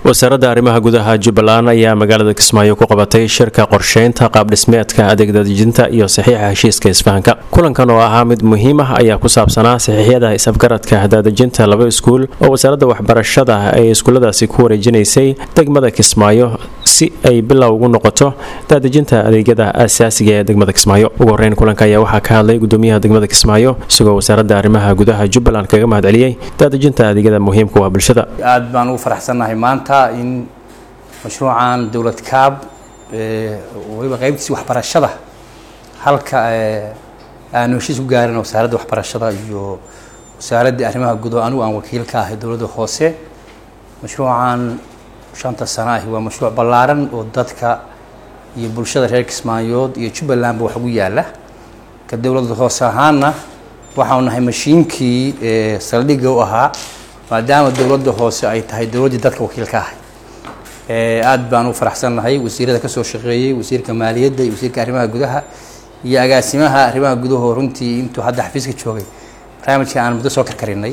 wasaaradda arrimaha gudaha jubbaland ayaa magaalada kismaayo ku qabatay shirka qorsheynta qaabdhismeedka adeegdadejinta iyo saxiixa heshiiska isfahanka kulankan oo ahaa mid muhiim ah ayaa ku saabsanaa saxiixyada is-afgaradka daadejinta laba iskuul oo wasaaradda waxbarashada ay iskuulladaasi ku wareejinaysay degmada kismaayo si ay bilow ugu noqoto daadejinta adeegyada asaasiga ee degmada kismaayo ugu horeyn kulanka ayaa waxaa ka hadlay gudoomiyaha degmada kismaayo isagoo wasaaradda arrimaha gudaha jubbaland kaga mahadceliyey daadejinta adeegyada muhiimka waa bulshada aad baan ugu faraxsannahay maanta in mashruucan dowlad kaab waliba qaybtiisi waxbarashada halka aanu heshiis ku gaarin wasaaradda waxbarashada iyo wasaaradda arrimaha gudaha anigu aan wakiil ka ahay dowladda hoose mashruucan shanta sano ahi waa mashruuc ballaaran oo dadka iyo bulshada reer kismaayood iyo jubbalandba wax ugu yaala ka dowladda hoose ahaana waxaanu nahay mashiinkii saldhigga u ahaa maadaama dowladda hoose ay tahay dowladdii dadka wakiil ka ahay aad baan u faraxsannahay wasiirada kasoo shaqeeyey wasiirka maaliyadda iyo wasiirka arrimaha gudaha iyo agaasimaha arrimaha gudaho runtii intuu hadda xafiiska joogay barnaamijka aan muddo soo karkarinay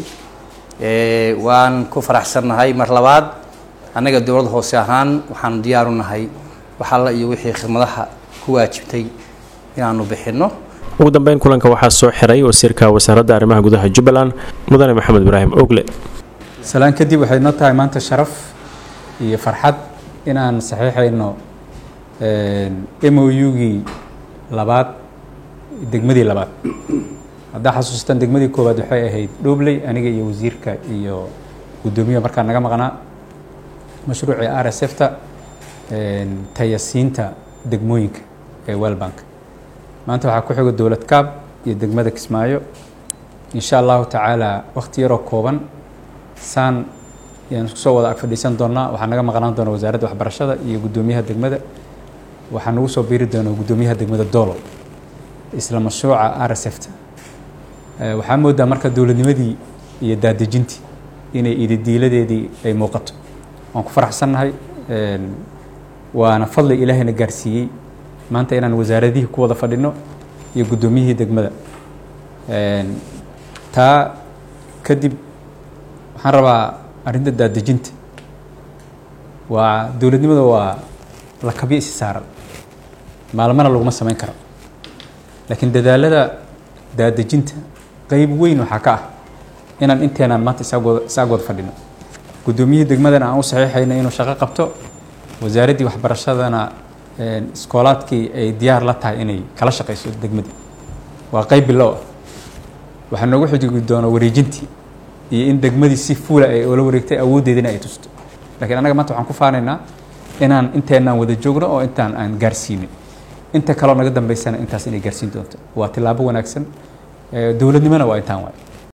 waan ku faraxsannahay mar labaad annaga dowladda hoose ahaan waxaanu diyaaru nahay wax alla iyo wixii khidmadaha ku waajibtay inaanu bixinno ugu dambeyn kulanka waxaa soo xiray wasiirka wasaaradda arrimaha gudaha jubbaland mudane maxamed ibraahim ogle salaan kadib waxay noo tahay maanta sharaf iyo farxad inaan saxiixayno m o u-gii labaad degmadii labaad haddaa xasuustaan degmadii koowaad waxay ahayd dhobley aniga iyo wasiirka iyo guddoomiyaha markaa naga maqnaa mashruucii r s f ta tayasiinta degmooyinka ee welbank maanta waxaa ku xiga dowlad kaab iyo degmada kismaayo insha allahu tacaala wakhti yaroo kooban saan yaan isku soo wada ag fadhiisan doonaa waxaa naga maqnaan doona wasaaradda waxbarashada iyo guddoomiyaha degmada waxaa nagu soo biiri doona guddoomiyaha degmada doolo isla mashruuca r s f ta waxaa moodaa marka dowladnimadii iyo daadejintii inay ididiiladeedii ay muuqato waan ku faraxsannahay waana fadli ilaahayna gaarsiiyey maanta inaan wasaaradihii ku wada fadhino iyo guddoomiyihii degmada taa kadib waxaan rabaa arrinta daadejinta waa dowladnimada waa lakabyo isi saaran maalmana laguma samayn karo laakiin dadaalada daadejinta qeyb weyn waxaa ka ah inaan inteenaan maanta isaagooda isaag wada fadhino guddoomiyihii degmadana aan u saxiixayno inuu shaqo qabto wasaaraddii waxbarashadana iskoolaadkii ay diyaar la tahay inay kala shaqayso degmadii waa qeyb bilow ah waxaa noogu xujigi doona wareejintii iyo in degmadii si fuula ay oola wareegtay awooddeedina ay tusto lakiin annaga maanta waxaan ku faanaynaa inaan inteenaan wada joogno oo intaan aan gaarsiinin inta kaloo naga dambeysana intaas inay gaarsiin doonto waa tillaabo wanaagsan dowladnimona waa intaan waay